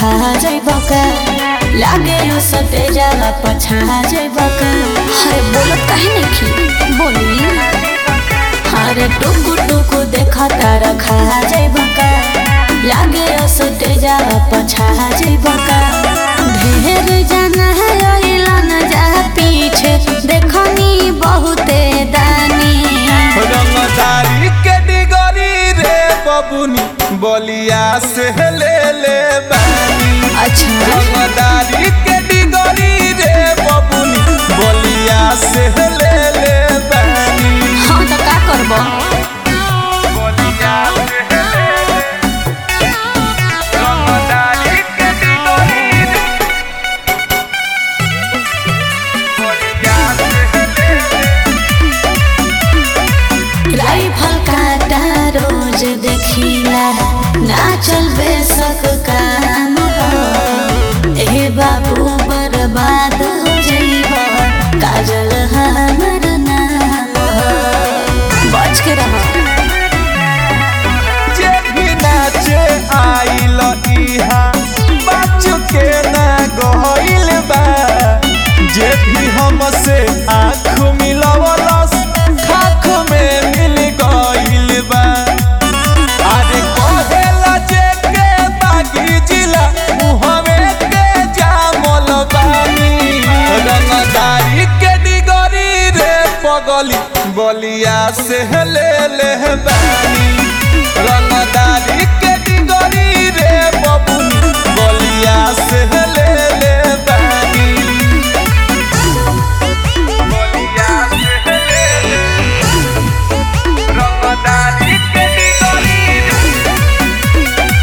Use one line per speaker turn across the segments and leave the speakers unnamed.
रखा जइब का लागे यो सटे जाला पछा जइब का अरे बोलत काहे नहीं बोली अरे टुकु टुकु देखता रखा जइब का लागे यो सटे जाला पछा जइब का ढेर जाना है ओइला न जा पीछे देखनी बहुते दानी
रंगदारी के डिगरी रे बबुनी बलिया से ले ले बानी
अच्छा
रंगदारी के डिगरी रे बबुनी बलिया से ले ले बानी
हाँ तो का करबो
बलिया से ले ले रंगदारी के डिगरी रे बलिया से ले ले
राइफल काटा रोज देखिला ना चलबे सक काम हो ए बाबू बर्बाद हो जइबा काजल हमर नाम हो बच के रहो
जे भी नाचे आइल इहा बच के ना गइल बा जे भी हमसे आँख मिलवलस खाख में मिल गइल बा अरे कहेला जे के बागी जिला मुहवे के जामल बानी रंगदारी के डिगरी रे पगली बलिया से ले ले बानी रंगदारी के डिगरी रे बबुनी बलिया से ले ले बानी बलिया से ले ले रंगदारी के डिगरी रे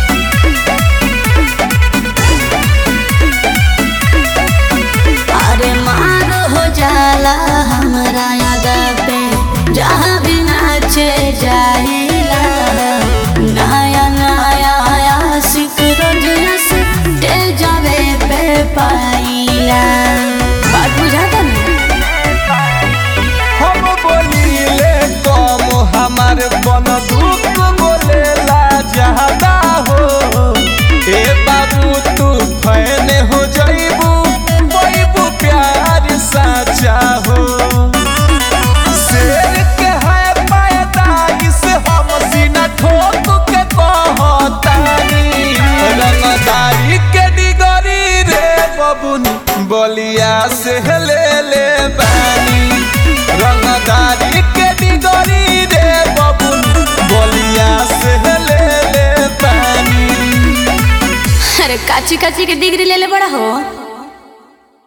अरे मार हो जाला हमरा यादा पे जहाँ भी नाचे जाइला नया नया आशिक रोज से जावे पे पाइला बात बुझाता ना
हम बोलीले कम हमार बंदूक बोलेला ज्यादा हो ए बाबू तू फैन हो जइबू बैबू प्यार साचा हो शेर के है पैदाइश हम सीना ठोक के कहतानी रंगदारी के डिगरी रे बबुनी बलिया से ले ले बानी रंगदारी के डिगरी रे बबुनी बलिया से ले ले बानी
अरे काची काची के डिग्री ले ले बड़ा हो